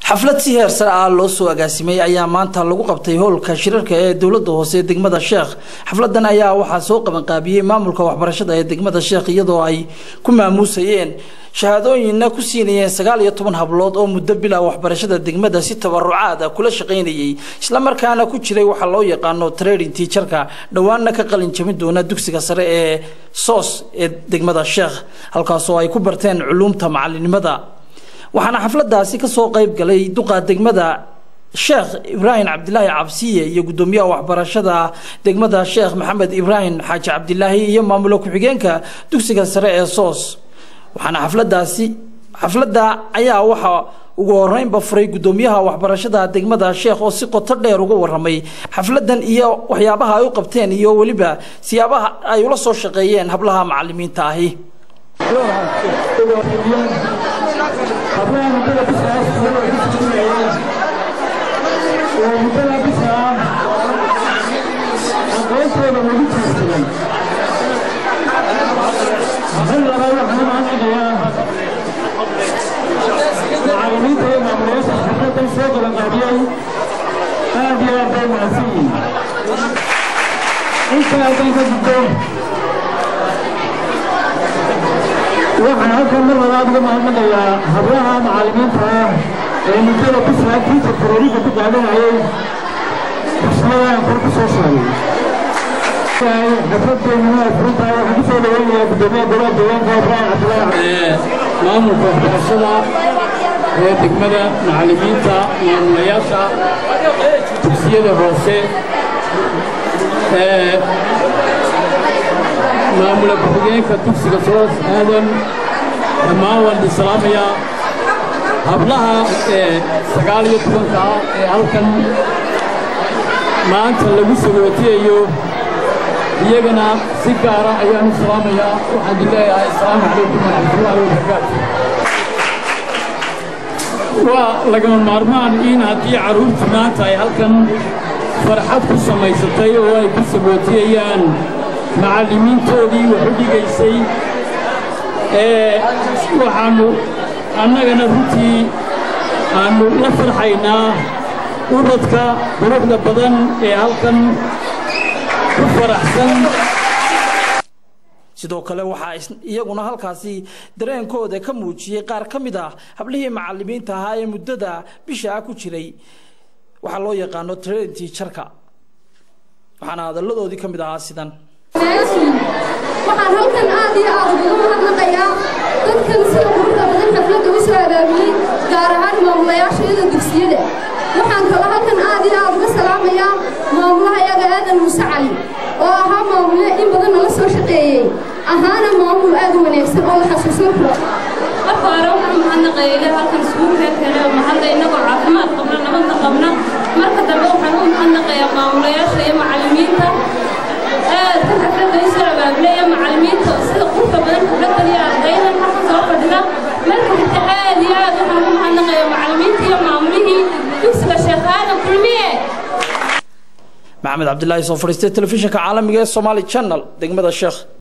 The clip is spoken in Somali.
xaflad si heer sare ah loo soo agaasimay ayaa maanta lagu qabtay howlka shirarka ee dowladda hoose ee degmada sheekh xafladan ayaa waxaa soo qabanqaabiyey maamulka waxbarashada ee degmada sheekh iyadoo ay ku maamuusayeen shahaadooyinna ku siinayeen sagaal iyo toban hablood oo muddo bila waxbarashada degmada si tabarucaad ah kula shaqaynayay islamarkaana ku jiray waxaa loo yaqaano trading tiijarka dhowaanna ka qalin jabin doona dugsiga sare ee soos ee degmada sheekh halkaasoo ay ku barteen culuumta macalinimada waxaana xafladaasi kasoo qayb galay duqa degmada sheekh ibraahim cabdilaahi cabsiye iyo gudoomiyaha waxbarashada degmada sheekh maxamed ibraahim xaaji cabdilaahi iyo maamulo ku-xigeenka dugsiga sare ee soos waxaana xafladaasi xafladda ayaa waxaa ugu horeynba furay gudoomiyaha waxbarashada degmada sheekh oo si qoto dheer uga waramay xafladan iyo waxyaabaha ay u qabteen iyo weliba siyaabaha ay ula soo shaqeeyeen hablaha macalimiinta ahi hablaha muddada bisaas iyagoo ku tukinayeen oo muddada bisaa aqoontooda lagu tiirsaday hal labaad waxaan u mahadnaqayaa macallimiinta iyo maamulayaasha xafladan soo qabanqaabiyey aad iyo aad bay mahadsan yihiin inta haddaan ka gudbo waxaan halkan mar labaad uga mahadnaqayaa hablaha macallimiinta ah ee muddada ku sugan tiita tareeriga ku qaadanayay dugsiyadaan kor ku soo sheegay xafladeennuna ay furan tahay waxaan kusoo dhaweynayaa gudoomiyaha golaha deegaanka ibraahim cabdilaahi maamulka waxbarashada ee degmada macallimiinta maamulayaasha dugsiyada hoose maamula ku-xigeenka dugsiga soos aadan dhammaan waan idin salaamayaa hablaha ee sagaal iyo tobanka ah ee halkan maanta lagu sagootiyayo iyagana si gaara ayaan u salaamayaa waxaan idin leeyahay asalaamu calaykum waraxmatullaahi wabarakaatu waa lagama maarmaan in haddii carruurtu maanta ay halkan farxad ku samaysatay oo ay ku sagootiyayaan macallimiintoodii waxu dhigaysay ee waxaannu annagana runtii aannu la farxaynaa ubadka quruxda badan ee halkan ku faraxsan sidoo kale waxaa iyaguna halkaasi dareenkooda ka muujiyey qaar ka mid ah hablihii macallimiinta ahaa ee muddada bisha ah ku jiray waxaa loo yaqaano trenti jarka waxaana hadalladoodii ka mid ahaa sidan waxaan halkan aad iyo aad ugu mahadnaqayaa dadkan sida quruxda badan xafladda u soo abaabiyey gaar ahaan maamulayaashayada dugsiyada waxaan kaloo halkan aad iyo aad uga salaamayaa maamulaha yaga aadan muuse cali oo ahaa maamule in badan nala soo shaqeeyey ahaana maamul aad u wanaagsan oo la xasuusan karo marka hore waxaan mahadnaqaya ilaa halkan isugu reerkane oo mahadla innagoo caafimaad qabna nabadna qabna marka dambe waxaan u mahadnaqayaa maamulayaasha iyo macallimiinta aad ka xafladda u soo abaabulaya macallimiinta sida qurka badan xafladdan iyo ardaydan halkan soo fadhida marka xigta aad iyo aad waxaan ugu mahadnaqayaa macallimiinta iyo maamulihii dugsiga sheekh aadan kulmiye maxamed cabdilaahi soo fadhiistay telefishinka caalamiga ee somaali channel degmada sheekh